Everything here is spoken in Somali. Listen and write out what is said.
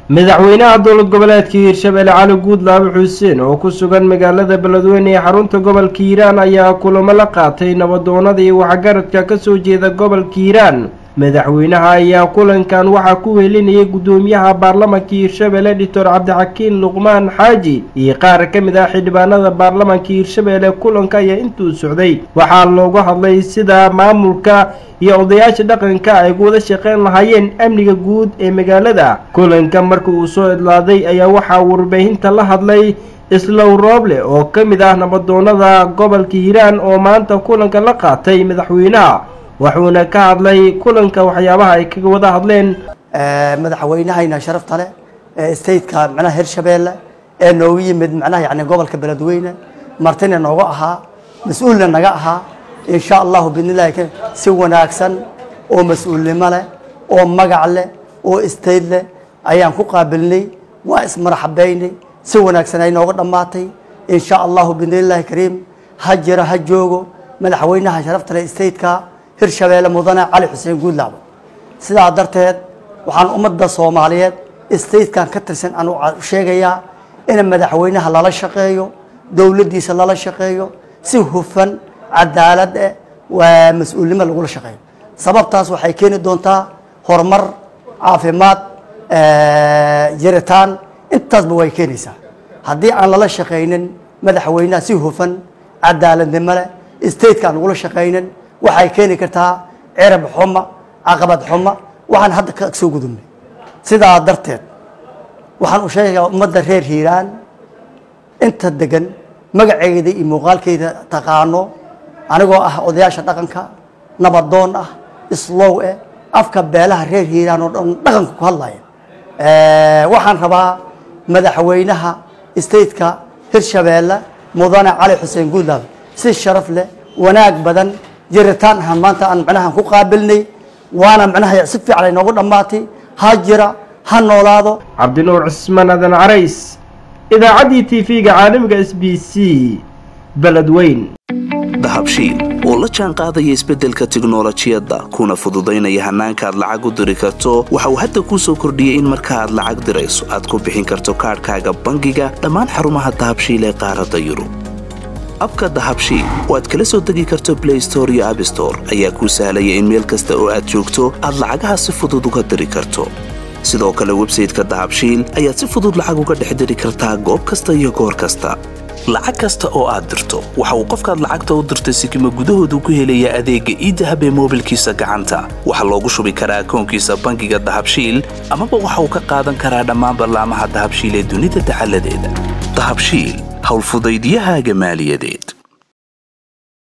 madaxweynaha dowlad goboleedka hiirshabelle cali guudlaabe xuseen oo ku sugan magaalada beledweyne ee xarunta gobolka hiiraan ayaa kulamo la qaatay nabadoonada iyo waxgaradka kasoo jeeda gobolka hiiraan madaxweynaha ayaa kulankan waxaa ku welinayay guddoomiyaha baarlamanka hiirshabelle doctor cabdixakiin luqmaan xaaji iyo qaar ka mid ah xildhibaanada baarlamanka hiirshabelle kulanka ayaa intuu socday waxaa loogu hadlay sida maamulka iyo odayaasha dhaqanka ay wada shaqeyn lahaayeen amniga guud ee magaalada kulanka markii uu soo idlaaday ayaa waxaa warbaahinta la hadlay islow rooble oo ka mid ah nabadoonada gobolka hiiraan oo maanta kulanka la qaatay madaxweynaha wuxuuna ka hadlay kulanka waxyaabaha ay kaga wada hadleen madaxweynahayna sharafta leh ee stateka macnaha hirshabeelle ee noogu yimid macnaha yani gobolka beledweyne martina nooga ahaa mas-uulna naga ahaa insha allahu bidnillahi si wanaagsan oo mas-uulnimo leh oo magac leh oo state leh ayaan ku qaabilnay waa ismaraxabeynay si wanaagsan ay nooga dhammaatay insha allahu bidnillahi kariim ha jiro ha joogo madaxweynaha sharafta leh stateka hirshabeelle mudane cali xuseen guudlaabo sidaa darteed waxaan ummadda soomaaliyeed statekan ka tirsan aan u sheegayaa in madaxweynaha lala shaqeeyo dowladdiisa lala shaqeeyo si hufan cadaalad eh waa mas-uulnimo lagula shaqeeyo sababtaas waxay keeni doontaa horumar caafimaad jiritaan intaasba way keenaysaa haddii aan lala shaqaynin madaxweynaha si hufan cadaaladnimo leh stateka aan lagula shaqaynin waxay keeni kartaa cirab xuma caqabad xuma waxaan hadda ka soo gudubnay sidaa darteed waxaan u sheegayaa ummadda reer hiiraan inta degan magaceeda iyo muuqaalkeeda taqaano anigoo ah odayaasha dhaqanka nabadoon ah islow eh afka beelaha reer hiiraan oo dhan dhaqanka ku hadlaya waxaan rabaa madaxweynaha stateka hirshabeelle mudane cali xuseen guudlaab si sharaf leh wanaag badan jiritaan ahaan maanta aan macnaha ku qaabilnay waana macnaha si fiican ay noogu dhammaatay ha jira ha noolaado cabdinuur cismaan adan carays idaacaddii t v-ga caalamiga s b c beledweyn dahabshiil oo la jaan qaadaya isbeddelka tiknolojiyadda kuna fududaynaya hannaanka aad lacag u diri karto waxa uu hadda kuu soo kordhiyey in marka aad lacag dirayso aad ku bixin karto kaadhkaaga bangiga dhammaan xarumaha dahabshiil ee qaaradda yurub abka dahabshiil oo aad kala soo degi karto blay store iyo abstore ayaa kuu sahlaya in meel kasta oo aad joogto aad lacagaha si fudud uga diri karto sidoo kale websayteka dahabshiil ayaad si fudud lacag uga dhex diri kartaa goob kasta iyo goor kasta lacag kasta oo aad dirto waxa uu qofkaad lacagta u dirtay sikima gudahoodu ku helaya adeegga iidahab ee moobilkiisa gacanta waxaa loogu shubi karaa akoonkiisa bangiga dahabshiil amaba waxa uu ka qaadan karaa dhammaan ballaamaha dahabshiil ee dunida dacaladeeda dahabshiil howlfudaydiyahaaga maaliyadeed